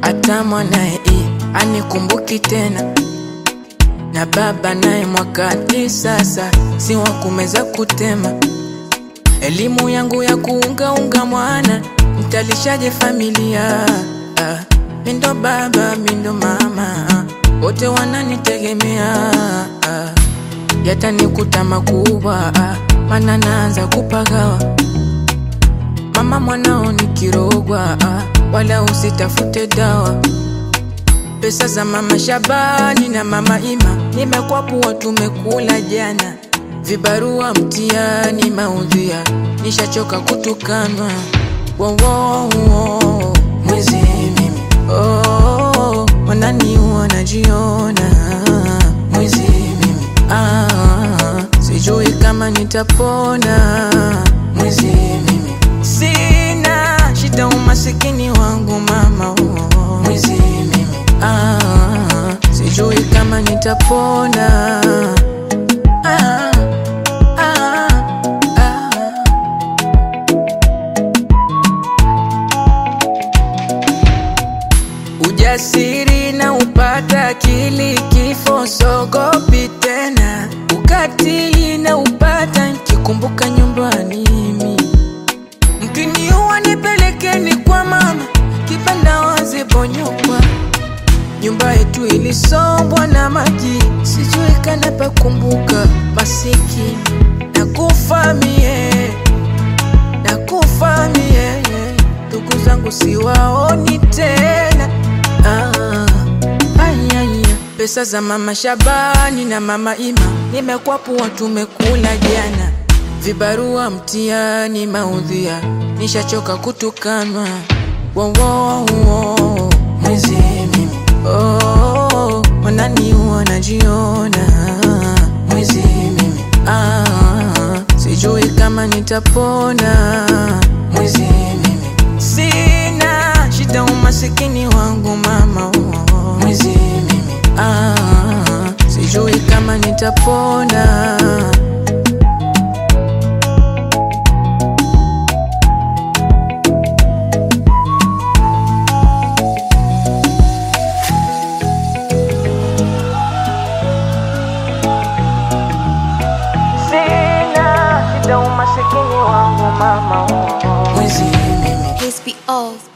hata mwanaye anikumbuki tena, na baba naye mwakati sasa si wa kumeza kutema. Elimu yangu ya kuungaunga mwana, nitalishaje familia? Ah, mindo baba mindo mama, wote wananitegemea. Ah, yatanikuta makubwa, ah, mana naanza kupagawa. Mama mwanao nikirogwa, ah, wala usitafute dawa. Pesa za mama Shabani na mama Ima nimekwapua, tumekula jana. Vibarua mtiani maudhia, nishachoka kutukanwa. Wo, wo, wo, mwizi mimi oh, wananiua najiona mwizi mimi ah, sijui kama nitapona mwizi mimi sina shida umasikini wangu mama oh, mwizi mimi ah, sijui kama nitapona ah, ah, ah. Ujasiri na upata akili, kifo sogopi tena. Ukatili na upata nikikumbuka nyumbani mimi. Mkiniua nipelekeni kwa mama, kibanda wazi bonyokwa. Nyumba yetu ilisombwa na maji, sijui kana pakumbuka. Masikini nakufa mie, nakufa mie, ndugu zangu siwaoni tena. Ah, ai, ai, ai. Pesa za mama Shabani na mama Ima nimekwapua, tumekula jana. Vibarua mtiani maudhia, nishachoka kutukanwa. Wo, wo, wo, mwizi mimi oh, wananiua najiona mwizi mimi ah, sijui kama nitapona mwizi mimi sina shida umasikini wangu mama oh, mwizi mimi ah, sijui kama nitapona Sina shida umasikini wangu mama oh, mwizi mimi HBO